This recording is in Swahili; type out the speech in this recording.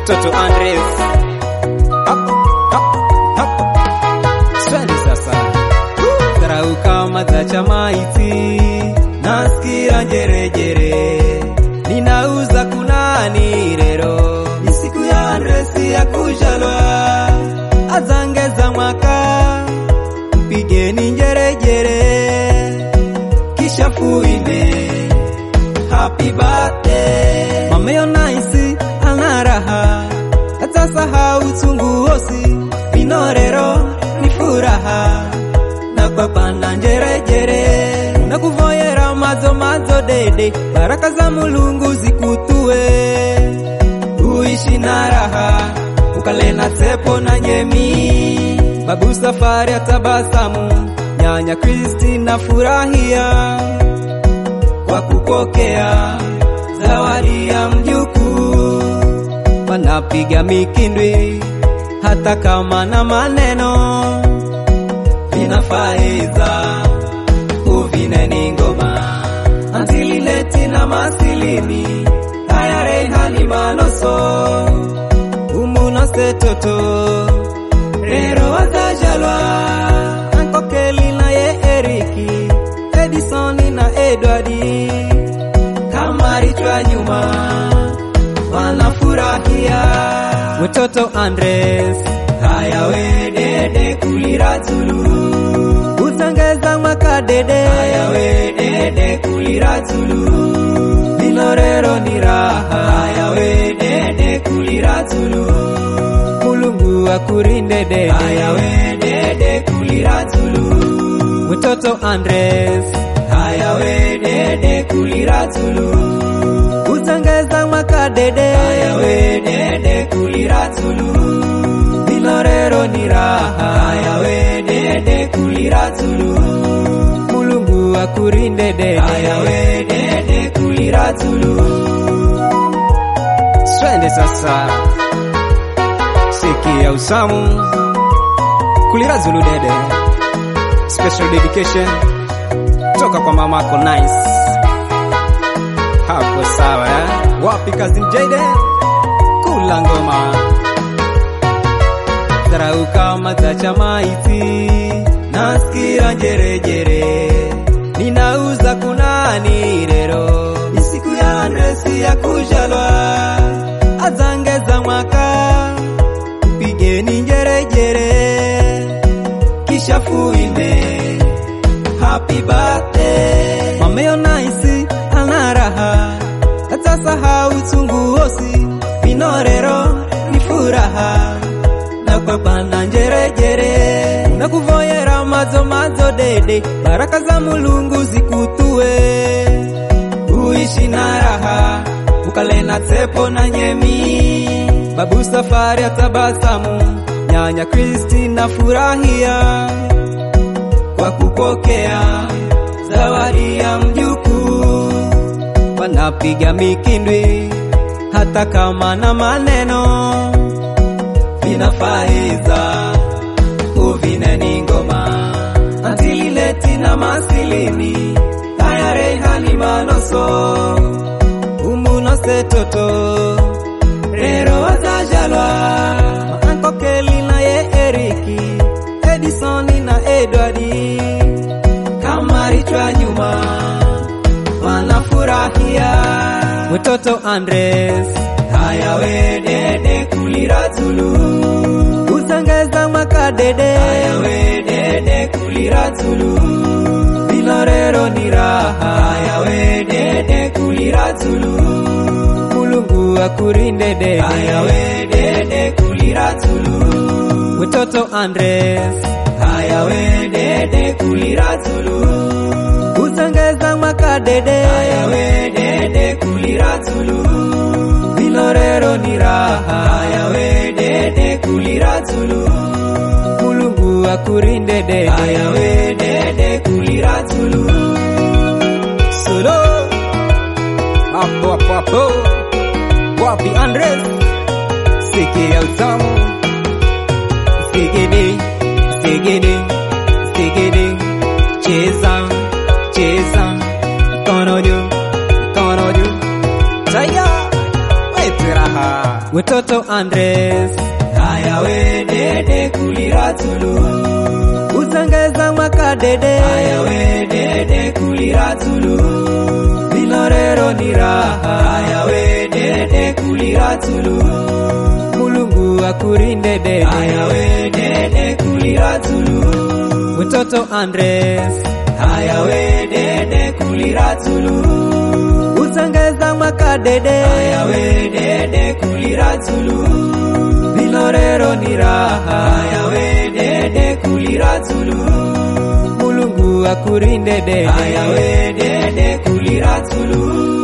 mtoto Andres Hop, hop, hop. Swali sasa dharau kama za chamaiti nasikia njerejere ninauza kunani rero ni siku ya Andresi ya kujalwa azangeza mwaka mpigeni njerejere kisha fuime happy birthday mameo nice ana raha hata sahau uchungu wosi vinorero ni furaha na papana njerejere na kuvoyera mazo mazo dede baraka za mulungu zikutue uishi na raha ukale na tepo na nyemi babu safari ya tabasamu nyanya kristi na furahia kwa kupokea zawadi ya mjukuu wanapiga mikindwi hata kama na maneno vinafaiza uvineni ngoma antilileti na masilini haya rehani manoso umunasetoto rero wazajalwa ankokeli na ye eriki edisoni na edwadi kamarichwa nyuma wanafurahia mtoto Andres haya wedede kulira tulu utangeza mwaka dede haya wedede kulira tulu vinorero ni raha haya wedede kulira tulu mulungu akurindede haya wedede kulira tulu mtoto Andres haya wedede kulira tulu utangeza mwaka dede haya wedede kulira tulu vinorero ni raha haya wedede kulira tulu mulungu akurindede haya wedede kulira tulu swende sasa sikia usamu kulira zulu dede special dedication toka kwa mamako nice hapo sawa eh? wapi kazi Jade kula ngoma dharau kama za chamaiti nasikia njerejere ninauza kunani rero ni siku ya Andresi ya kujalwa azangeza mwaka mpigeni njerejere kisha fuime happy birthday mameo nice ana raha hata sahau uchungu wosi vinorero ni furaha na papana njerejere na kuvoyera mazo mazo dede baraka za mulungu zikutue uishi na raha ukale na tepo na nyemi babu safari ya tabasamu nyanya kristi na furahia kwa kupokea zawadi ya mjukuu wanapiga mikindwi hata kama na maneno vinafaiza uvineni ngoma antilileti na masilini haya rehani manoso umunosetoto rero wazajalwa maankokeli na ye eriki edisoni na edwadi kamarichwa nyuma wanafurahia mtoto Andres haya wedede kulira tulu utangeza mwaka dede haya wedede kulira tulu vinorero ni raha haya wedede kulira tulu mulungu akurindede haya wedede kulira tulu mtoto Andres haya wedede kulira tulu utangeza mwaka dede haya wedede kulira tulu vinorero ni raha haya wedede kulira tulu mulungu akurindede haya wedede kulira tulu solo hapo hapo hapo wapi Andres sikia utamu sigede sigede sigede cheza cheza mkono juu mkono juu taya wetu raha wetoto Andres haya we dede kulira tulu usengeza mwaka dede haya we dede kulira tulu vinorero ni raha haya we dede kulira tulu mulungu akurinde dede haya we dede kulira tulu wetoto Andres haya we dede kulira tulu usengeza mwaka dede haya we dede kulira tulu vinorero ni raha haya we dede kulira tulu mulungu akurinde dede haya we dede kulira tulu